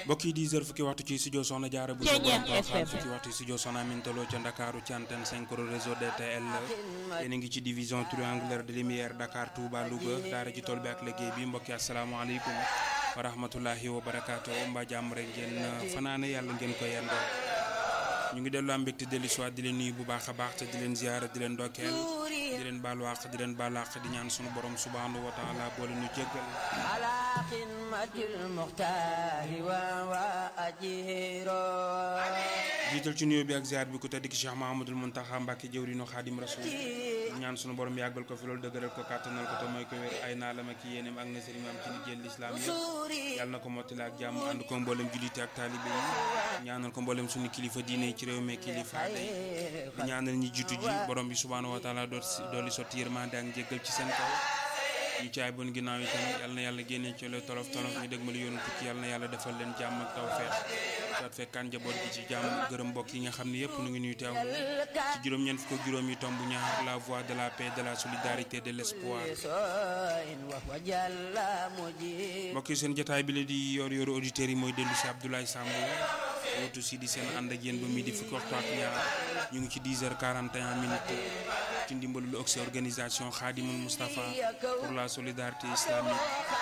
mbokk yi 10 heures fukki waxtu ci studio Soxna Jaara bu Ceeñeex Soxna FM. fukki waxtu ci studio Soxna Amintaloo ca Ndakaaru ci antenne 5 réseau DTL yéen a ngi ci division triangulaire de lumière Dakar Touba Louga daara ji tool bi ak liggéey bi mbokk yi asalaamaaleykum wa rahmatullahi wa barakaatu mbaa jàmm rek ngeen fanaane yàlla ngeen ko yendoo ñu ngi dellu am mbégte dellu si waat di leen nuyu bu baax a baax te di leen ziyaara di leen ndokkeel di leen baalu àq di leen baalu àq di ñaan sunu borom subhanahu wa taala boole ñu jéggal على خدمة المختار وأجيرا jiital ci nuyoo bi ak ziar bi ku tedd ki Cheikh Mahamadul Muntaxa Mbàkke jëwriñu Xaadim Rasul ñaan sunu borom yàggal ko fi loolu dëgëral ko kàttanal ko te mooy ko wér ay naalam ak yéeneem ak na sëriñ am ci liggéeyal lislaam yëpp yàlla na ko mottali ak jàmm ànd ko mboolem jullite ak taalibe yi ñaanal ko mboolem sunu kilifa diine yi ci réew mi kilifa aada yi di ñaanal ñi jiitu ji borom bi subhaanahu wa taala doot si dooli sotti yërmande ak njéggal ci seen kaw ñu caay bon ginnaaw itam yal na yàlla génnee ci la tolof tolof ñu dégg ma lu yoonu tukki yal na yàlla defal leen jàmm ak tawfeex saat fekkaan njaboot gi ci jàmm gërëm mbokk yi nga xam ne yëpp nu ngi nuy teewlu ci juróom-ñeent fukk ak juróom yi tomb ñaar la voix de la paix de la solidarité de l'espoir وهو جل مجيب mbokk yi seen jotaay bi la di yor yoru auditeurs yi mooy dellu si Abdoulaye Samb wootu si di seen ànd ak yéen ba midi fukki waxtu ak ñaar ñu ngi ci 10 heures 41 minutes ci ndimbalu lu oxy organisation Khadimul Moustapha pour la solidarité islamique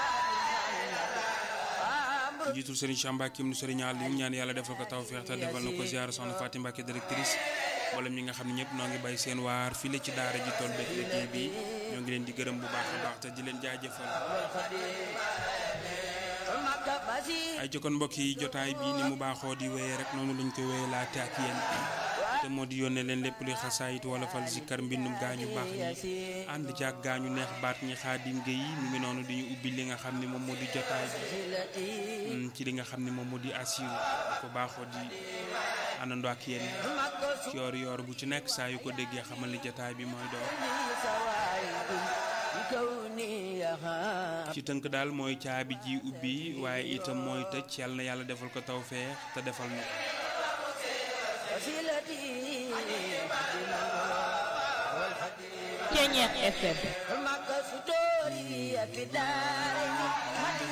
jiitul Serigne Cheikh Mbacke mu Serigne Aliou ñaan yàlla defal ko tawfeex te defal na ko ziar soxna Fatim Mbacke directrice mboolem ñi nga xam ne ñëpp noo ngi bay seen waar fii la ci daara ji tool beeg liggéey bi ñoo ngi leen di gërëm bu baax a baax te di leen jaajëfal. مكة مسيح ay jokkoon mbokk yi jotaay bi ni mu baaxoo di wéyee rek noonu lañ koy wéyee laate ak yéen te moo di yónnee leen lépp luy xasaayit wala fal zikkar mbindum gaañu baax ñi ànd ci ak gaañu neex baat ñi xaadim géey mi ngi noonu di ñu ubbi li nga xam ne moom moo di jotaay bi التي mm, ci li nga xam ne moom moo di assure ko baaxoo di àndandoo ak yéen مكة ci yoor yoor bu ci nekk saa yu ko déggee xamal ni jotaay bi mooy door سني سوائد بكوني يخاف ci tënk daal mooy caabi ji ubbi waaye itam mooy tëj yàlla na yàlla defal ko tawfeex te defal na ko وسيلتي Ceeñeex FM مكة ستوري في داري مكة